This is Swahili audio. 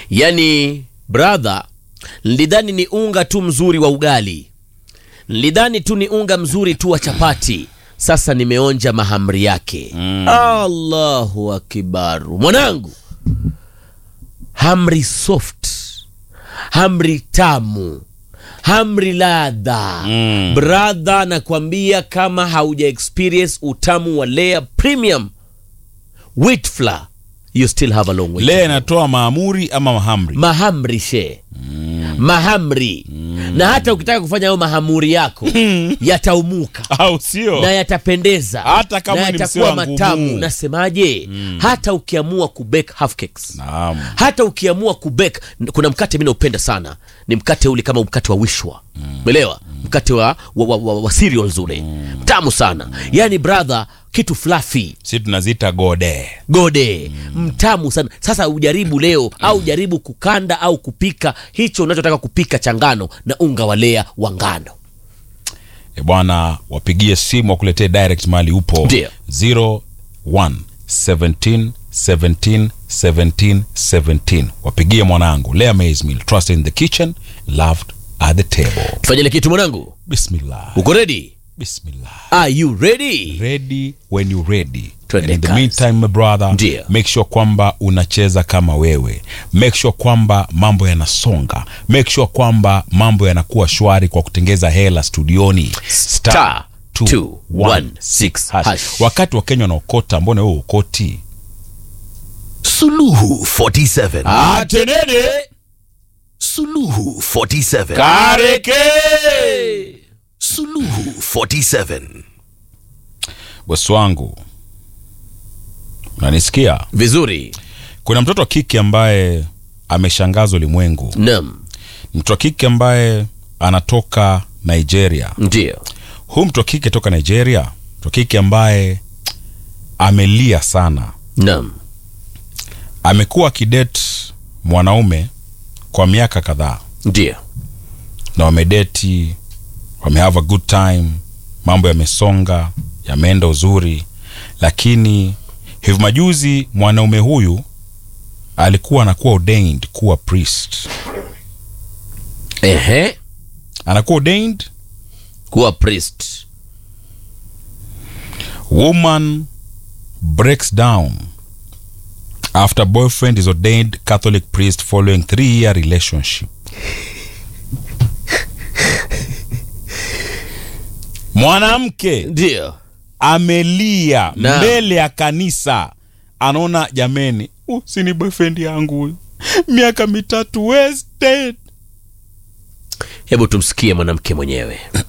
yani brother nilidhani ni unga tu mzuri wa ugali nilidhani tu ni unga mzuri tu wa chapati sasa nimeonja mahamri yake mm. allahu akbaru mwanangu hamri soft hamri tamu hamri ladha mm. bradha nakwambia kama hauja experience utamu wa lea premium wheat flour you still have a long way to lea go. inatoa maamuri ama mahamri mahamri she mahamri na hata ukitaka kufanya hayo mahamuri yako yataumuka au sio na yatapendeza Hata kama na ni yatakuwa msee wa matamu ngumu. nasemaje hata ukiamua kubake half cakes naam hata ukiamua kubek kuna mkate mi naupenda sana ni mkate ule kama mkate wa wishwa umeelewa mkate wa, wa, wa, wa, wa cereals ule tamu sana yani brother kitu fluffy si tunaziita gode gode mtamu sana sasa ujaribu leo au jaribu kukanda au kupika hicho unachotaka kupika cha ngano na unga wa lea wa ngano e bwana wapigie simu wakuletee direct mali upo Ndio. 01 17 17 17 17 wapigie mwanangu lea maize meal trust in the kitchen loved at the table tufanyile kitu mwanangu bismillah uko ready bismillah are you ready ready when you ready Twende And in the kazi. meantime my brother Ndio. make sure kwamba unacheza kama wewe make sure kwamba mambo yanasonga make sure kwamba mambo yanakuwa shwari kwa kutengeza hela studioni Star 216 hash. hash. wakati wa kenya wanaokota mbona wewe ukoti Suluhu 47. atenene Suluhu 47. kareke Suluhu 47. bosi wangu unanisikia vizuri kuna mtoto wa kike ambaye ameshangaza ulimwengu nam mtoto wa kike ambaye anatoka nigeria ndio huyu mtu wa kike toka nigeria mtu wa kike ambaye amelia sana nam amekuwa akidet mwanaume kwa miaka kadhaa ndio na wamedeti wamehave a good time mambo yamesonga yameenda uzuri lakini hivi majuzi mwanaume huyu alikuwa anakuwa ordained kuwa priest ehe anakuwa ordained kuwa priest woman breaks down after boyfriend is ordained catholic priest following three year relationship mwanamke ndio amelia Na. mbele ya kanisa anaona jameni uh, sini boyfriend yangu huyu miaka mitatu wasted hebu tumsikie mwanamke mwenyewe